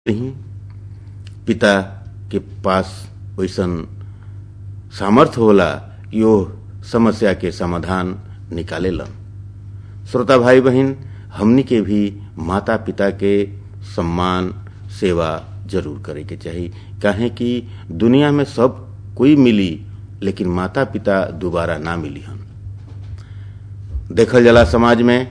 नहीं पिता के पास वैसन सामर्थ्य होला कि वो समस्या के समाधान निकालेलन श्रोता भाई बहन हमनी के भी माता पिता के सम्मान सेवा जरूर करे के चाही काहे कि दुनिया में सब कोई मिली लेकिन माता पिता दोबारा ना मिली हन देखल जाला समाज में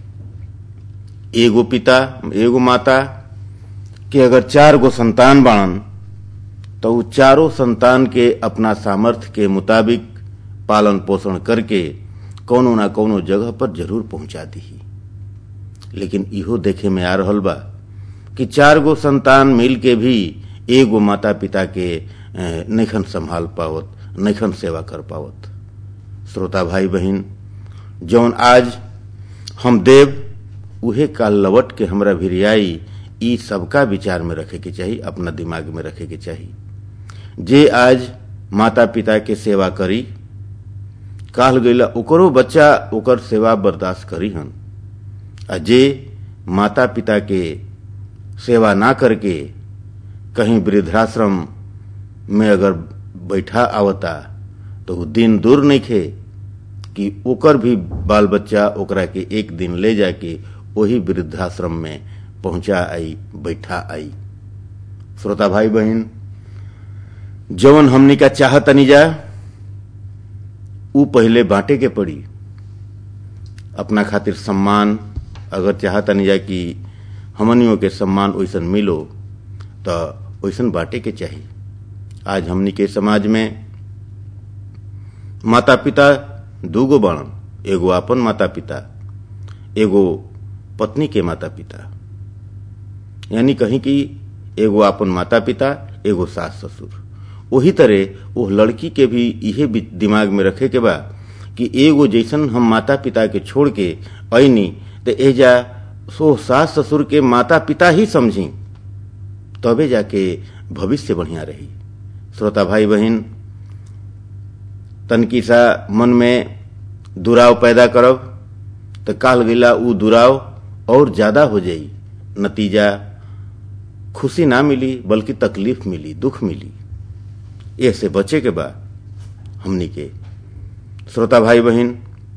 एगो पिता एगो माता कि अगर चार गो संतान बाणन तो उ चारों संतान के अपना सामर्थ्य के मुताबिक पालन पोषण करके कौनो ना कौनो जगह पर जरूर पहुंचा दी लेकिन इहो देखे में आ रहल बा कि चार गो संतान मिल के भी एगो माता पिता के नैखन संभाल पावत नैखन सेवा कर पावत श्रोता भाई बहन जौन आज हम देव उहे काल लवट के हमरा भिरियाई ई सबका विचार में रखे के चाहिए अपना दिमाग में रखे के चाहिए जे आज माता पिता के सेवा करी काल गईला ओकरो बच्चा ओकर सेवा बर्दाश्त करी हन आ जे माता पिता के सेवा ना करके कहीं वृद्धाश्रम में अगर बैठा आवता तो वो दिन दूर नहीं खे कि ओकर भी बाल बच्चा ओकरा के एक दिन ले जाके वही वृद्धाश्रम में पहुंचा आई बैठा आई श्रोता भाई बहन जवन हमनी का चाहतनी जा ऊ पहले बांटे के पड़ी अपना खातिर सम्मान अगर चाहतनी जा कि हमनियों के सम्मान वैसन मिलो तो वैसन बांटे के चाहिए आज हमनी के समाज में माता पिता दूगो बाणन एगो अपन माता पिता एगो पत्नी के माता पिता यानी कहीं कि एगो अपन माता पिता एगो सास ससुर वही तरह वो लड़की के भी इहे दिमाग में रखे के बा कि एगो जैसन हम माता पिता के छोड़ के ऐनी तो एजा सो सास ससुर के माता पिता ही समझी तबे जाके भविष्य बढ़िया रही श्रोता भाई बहन तनकी सा मन में दुराव पैदा करब तो काल गिला ऊ दुराव और ज्यादा हो जाई नतीजा खुशी ना मिली बल्कि तकलीफ मिली दुख मिली ऐसे बचे के बा हमनी के श्रोता भाई बहन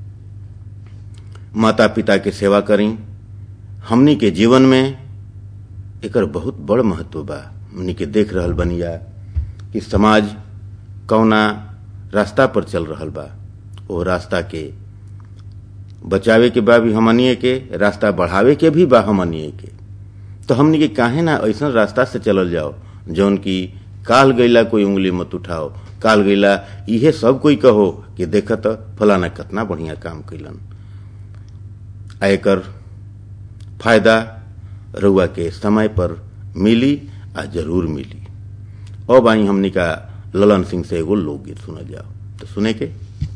माता पिता के सेवा करी हमनी के जीवन में एकर बहुत बड़ महत्व बा हमनी के देख रहल बनिया कि समाज कौना रास्ता पर चल रहल बा वो रास्ता के बचावे के बा भी हमनिए के रास्ता बढ़ावे के भी बा हमनिए के तो हमनी के काहे ना ऐसा रास्ता से चलल जाओ जौन की काल गईला कोई उंगली मत उठाओ काल गईला इहे सब कोई कहो कि देखत फलाना कितना बढ़िया काम कैलन आयकर फायदा रउआ के समय पर मिली आ जरूर मिली अब आई हमनी का ललन सिंह से एगो लोकगीत सुनल जाओ तो सुने के